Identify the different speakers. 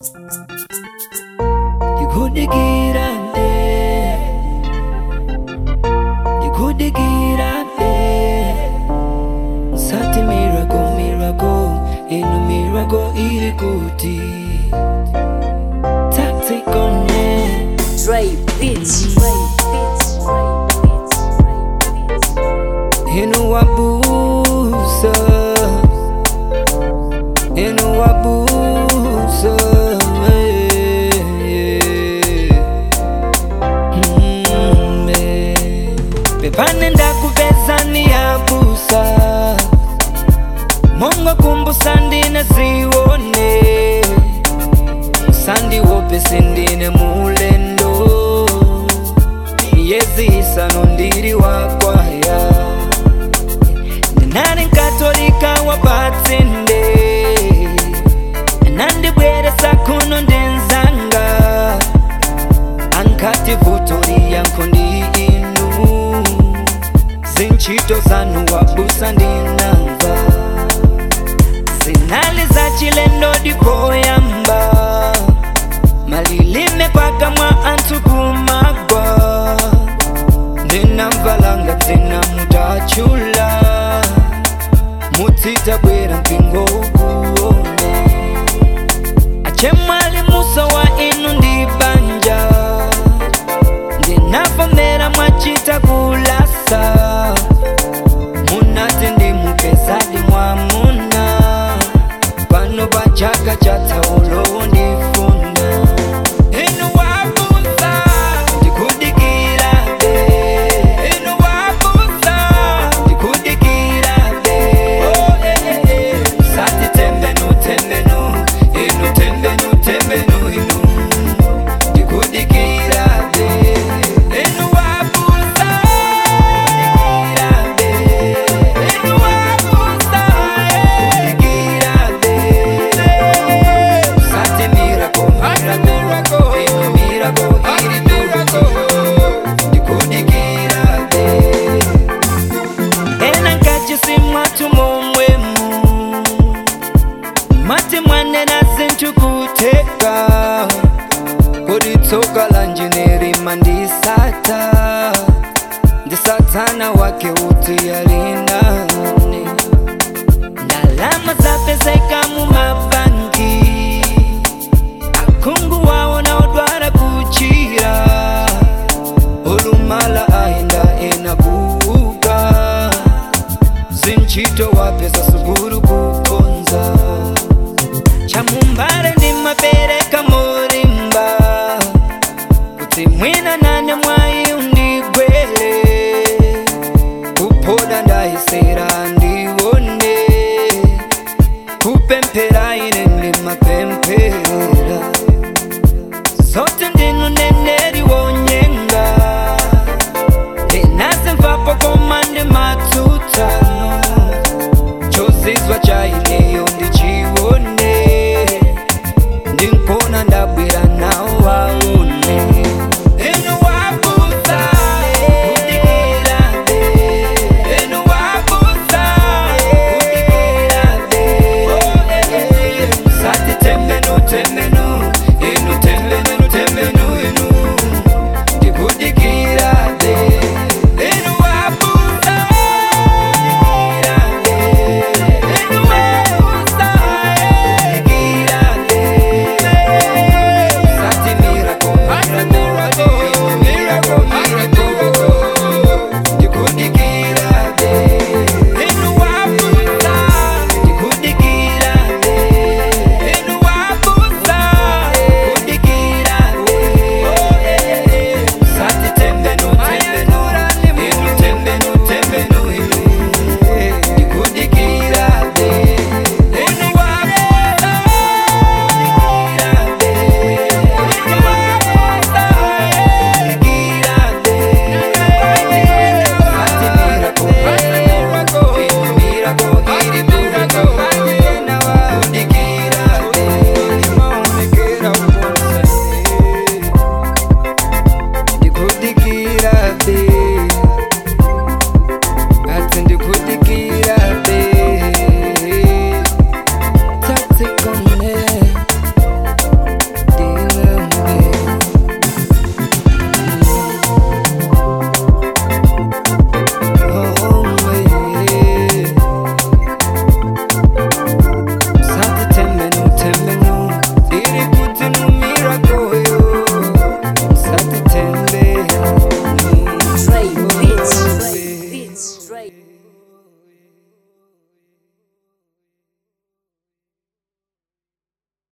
Speaker 1: Ndikudigirane Ndikudigirane Sati miracle miracle Inu miracle iri kuti Tactic on it
Speaker 2: Dre Beats.
Speaker 1: Inu wabusa Inu wabusa eh, mm, eh. Pepane ndakupeza ni yabusa Mungu kumbusa ndine ziwone Sandi wope sindine mulendo Yezi isano ndiri wakwaya Ndinari nkatolika wapatsinde Nandibweresa kuno ndenzanga Ankati vutori yanko ndi inu Zinchito zanu wabusa ndinamva Zinali za chilendo dipoyamba Malilime paka mwa antu kumagwa Ndinamvalanga tena mutachula Mutita bwera mpingo ukuone Achemwali musa wa inu ndibanja Ndinavomera mwachita kulasa Munati ndimupezadi mwamuna Pano pachaka cha taulo ndifuna Inu wabusa ndikudikira be Inu wabusa ndikudikira be Oh eh eh eh Sati tembenu tembenu Inu tembenu tembenu inu ndikudikira be Inu wabusa ndikudikira be Inu wabusa ndikudikira be Sati miracle miracle Inu miracle iri miracle ndikudikira be ena nkachisimwa tumomwemu mati mwanena zinchukuteka kodi tsoka lanje nerima ndisata ndisatana wake uti yalinani ndalama zapezeka mu mabanki akungu wawo naodwara kuchira olumala aenda enabuga zinchito wapeza suguru kukonza chamumbare ndimapereka morimba kuti mwina nane mwai undigwele kupoda ndaisera ndione kupempera ine ndimapempera zote ndinu neneri wonyenga ndinaze mvapo komande matutano chozizwa chaineyo ndichione ndinkona ndabwera nawo waone inu wabusa kudikira be inu wabusa kudikira be sati tembenu tembenu